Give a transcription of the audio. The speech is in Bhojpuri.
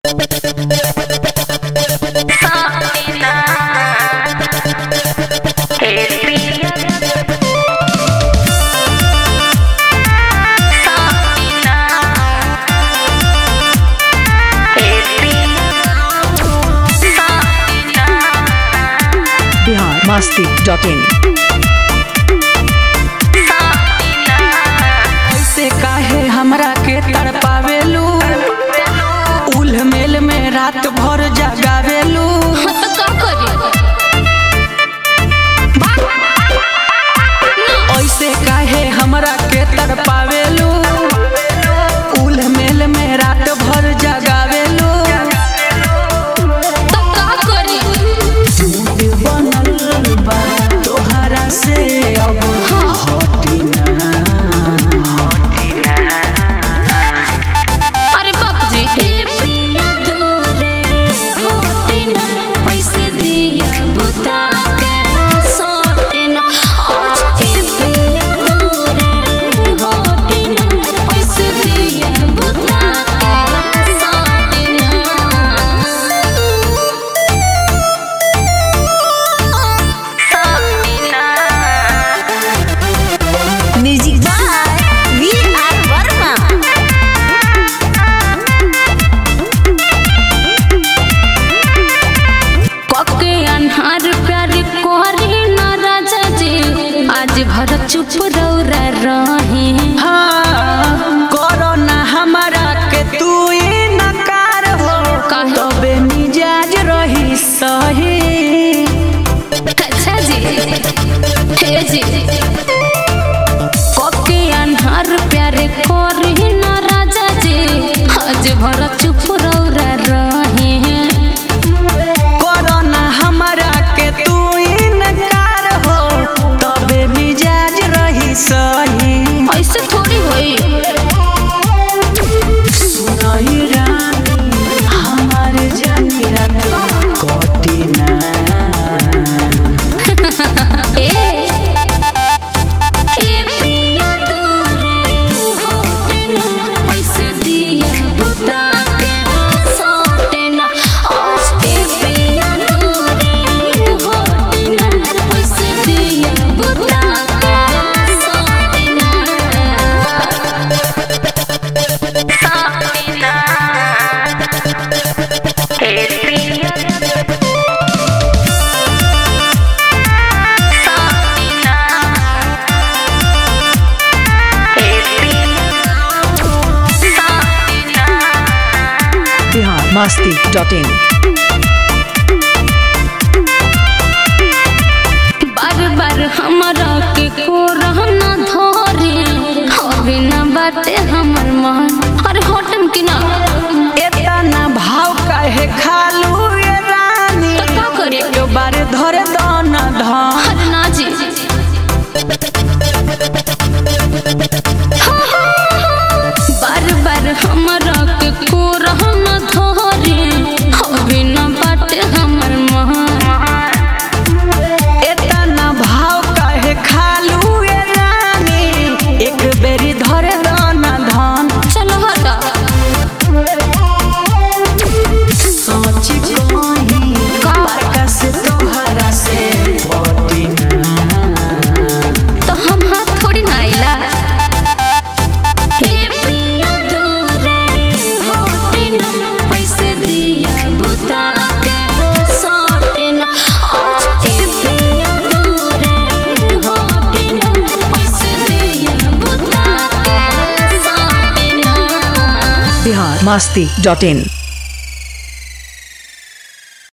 बिहार मस्ती डॉट इन ऐसे काहे हमरा के तड़पावेलू उल मेल में रात भर जगावेलू ऐसे काहे हमरा के तड़पावेलू उल मेल में रात भर जगावेलू बनल बा तोहरा से अब हटी ना अरे बाप जी पैसे दिया बुता के सोटे ना आज के होटे ना पैसे दिया बुता के सोटे ना music by V R Verma कके अन्हार प्यार कोहरी न राजा जी आज भर चुप रौरा रहे हाँ, करो ना हमारा के तू नकार हो काहे? तबे मिजाज रही सही अच्छा जी हे जी कके अन्हार प्यार कोहरी न राजा जी आज भर चुप रौरा रहे करो ना हमारा के तू नकार हो तबे मिजाज रही सही ऐसे थोड़ी होई सुनई रानी हमारे जानी रात कटी ना ए ए पिया दूरे होटे ना पैसे दिया बुता के सोटे ना आज ए पिया दूरे होटे ना पैसे दिया बुता के सोटे ना सोटे ना ए पिया बिहार मस्ती डॉट इन बार बार हमरा के को रहना धरे हवे ना बाटे हमर मन अरे होटम की ना एतना भाव काहे खालू ये रानी तो का करे? एक बार धरे दन धन अरे ना जी बार बार हमरा के को रहना धरे हवे ना बाटे हमर मन एतना भाव काहे खालू ये रानी एक बेरी धरे दन धन चलो हटा सोच कहीं बरका से तोहरा से पटी तो हम हाथ थोड़ी ना आइला हे प्रिया दूरे होटे ना पैसे दिया बुता के सोटे ना आज हे प्रिया दूरे होटे ना पैसे दिया बुता के सोटे ना बिहार मस्ती डॉट इन